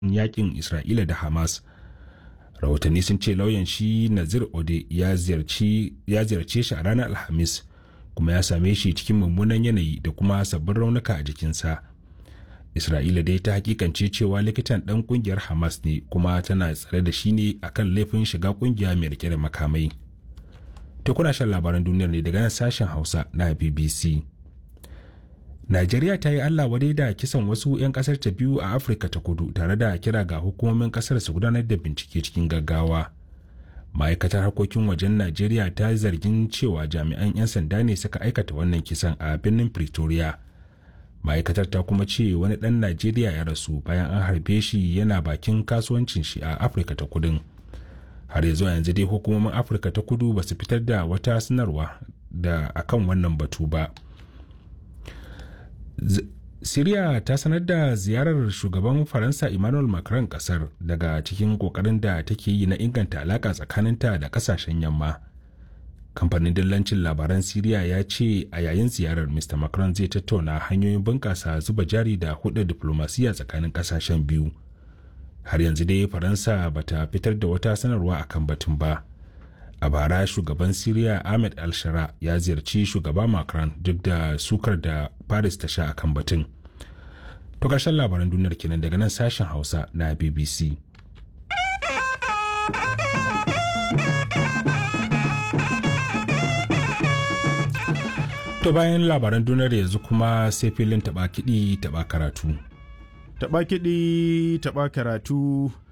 yakin isra'ila da hamas rahotanni sun ce lauyan shi nazir ode ya ziyarce shi a ranar alhamis kuma ya same shi cikin mummunan yanayi da kuma sabbin raunuka a jikinsa isra'ila dai ta hakikance cewa likitan dan kungiyar hamas ne kuma tana tsare da shi ne akan laifin shiga kungiya mai rike da makamai to kuna shan labaran duniyar ne daga nan sashen hausa na bbc Najeriya ta yi Allah wadai da kisan wasu 'yan kasar ta biyu a Afirka ta kudu tare da kira ga hukumomin kasar su gudanar da bincike cikin gaggawa. Ma'aikatar harkokin wajen Najeriya ta zargin cewa jami'an 'yan sanda ne suka aikata wannan kisan a birnin Pretoria. Ma'aikatar ta kuma ce wani ɗan Najeriya ya rasu bayan an harbe shi yana bakin kasuwancin shi a Afirka ta kudin. Har yanzu yanzu dai hukumomin Afirka ta kudu ba su fitar da wata sanarwa da akan wannan batu ba. Siriya ta sanar da ziyarar shugaban Faransa Emmanuel Macron kasar daga cikin kokarin da take yi na inganta alaka tsakaninta da kasashen yamma. Kamfanin dillancin labaran Siriya ya ce a yayin ziyarar Mr. Macron zai tattauna hanyoyin bunƙasa zuba jari da hudu diplomasiya tsakanin kasashen biyu. Har yanzu dai Faransa bata fitar da wata sanarwa akan batun ba. a bara shugaban siriya ahmed al-shara ya ziyarci shugaba macron duk da sukar da paris ta sha akan batun to ƙarshen labaran duniyar kenan daga nan sashen hausa na bbc to bayan labaran duniyar yanzu kuma sai filin taɓa kiɗi taɓa karatu Taɓa kiɗi taɓa karatu